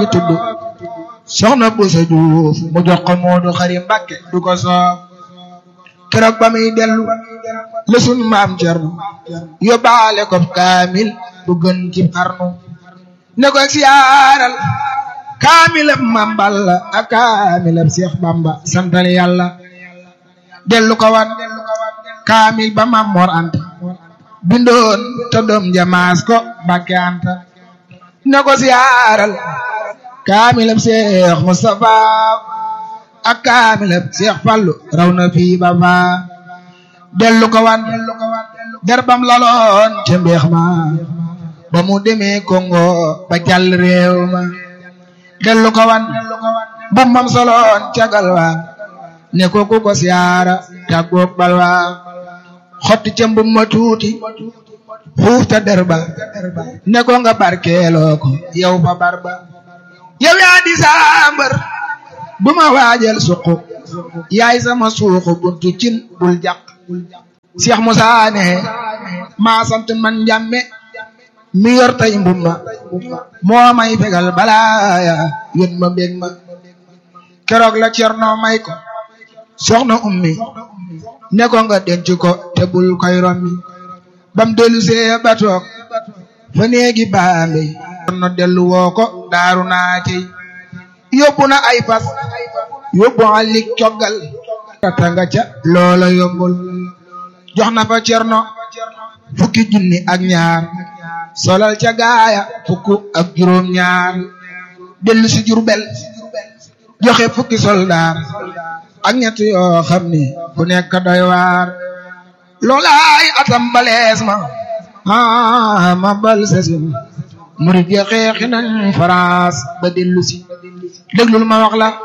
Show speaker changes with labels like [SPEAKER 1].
[SPEAKER 1] fi tudd soxna Bousso Diouf mu jox ko Moodu Xari Mbàkke du ko soof keroog ba muy dellu la sun maam Cerno yóbbaale ko kaamil bu gën ci xarnu ne ko siyaaral kaamilab Maam Balla ak kaamilab Seex Bamba santal yàlla dellu ko wan kaamil ba Maam Mor Anta bindoon te doom jamaas ko Mbàkke Anta ne ko siyaaral kaamilab Seex Mustafa ak kaamilab Seex Fallu raw na fii ba faa dellu ko wan derbam laloon ca mbeex ma ba mu demee Congo ba jàll réew ma dellu ko wan bambam soloon ca galwa ne ko ku ko siyaara tàggoog balwa xotti ca mbum ma tuuti xuuf ta derba ne ko nga barkeeloo ko yow fa barba yow yaa di saambar bu ma waajal suqu yaay sama suuxu buntu cin bul jàq Cheikh Moussa ne maa sant man njàmme mi yor tay mbumma moo may fegal balaaya yén ma mbég ma keroog la cerno may ko soxna ummi ne ko nga denc ko te bul koy rommi bam dellu see ba toog fa néegi baambe cerno dellu woo ko daaru naa cey yóbbu na ay fas yóbbu alik coggal rata nga ca loola yombul jox na fa cerno fukki junni ak ñaar solal ca gaaya fukk ak juróom ñaar dellu si Jurbel joxe fukki soldaar ak ñett yoo xam ni ku nekk doy waar loolaay atam balees ma ah ma bal sasin murid ya xeexi nañ France ba dellu si déglul ma wax la